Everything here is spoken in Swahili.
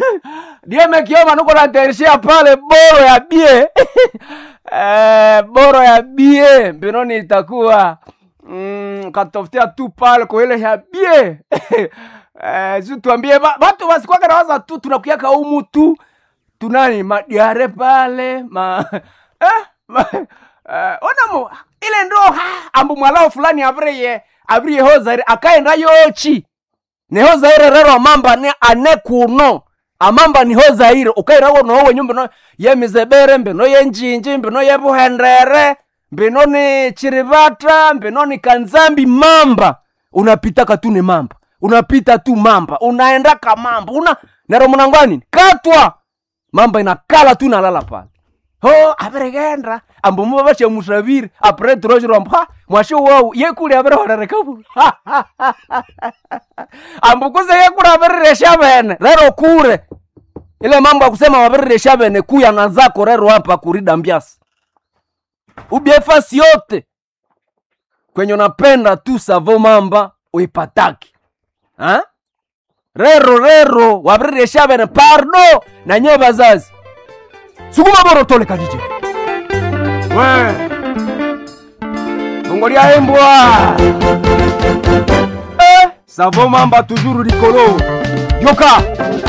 dieme kioma nuko naterishia pale boro ya bie eh, boro ya bie mbinoni itakuwa mm, katafutia tu pale kwa ile ya bie eh, si tuambie ba- batu basikwaka nawaza tu tunakuyaka umu tu tunani madiare pale ma eh, ma, eh, onamo ile ndo ha, ambu mwalao fulani abriye abriye hozari akaenda yochi niho zaire rero amamba ni ane kuno amamba niho zaire ukairawo nowo wenyu mbino yemizebere mbino yenjinji mbino yebuhendere mbino ni chiribata mbino ni kanzambi mamba unapita tu ni mamba unapita tu mamba unaenda kamamba una nero munangwani katwa mamba inakala tu nalala pale ho aberegenda ambu muba bashamushabire apre troshiro ambu ha mwasho wau yekuli aberehorerekabu ambu kuze yekuli abereresha bene rero kure ile mambo ya kusema wabereresha bene kuya na zako rero hapa kurida mbiasi ubie fasi yote kwenye unapenda tu savo mamba uipataki ha? rero rero wabereresha bene pardo na nye bazazi sukuma boro tole kadije we fungo lya embwa eh, savo mamba tujuru likolo yoka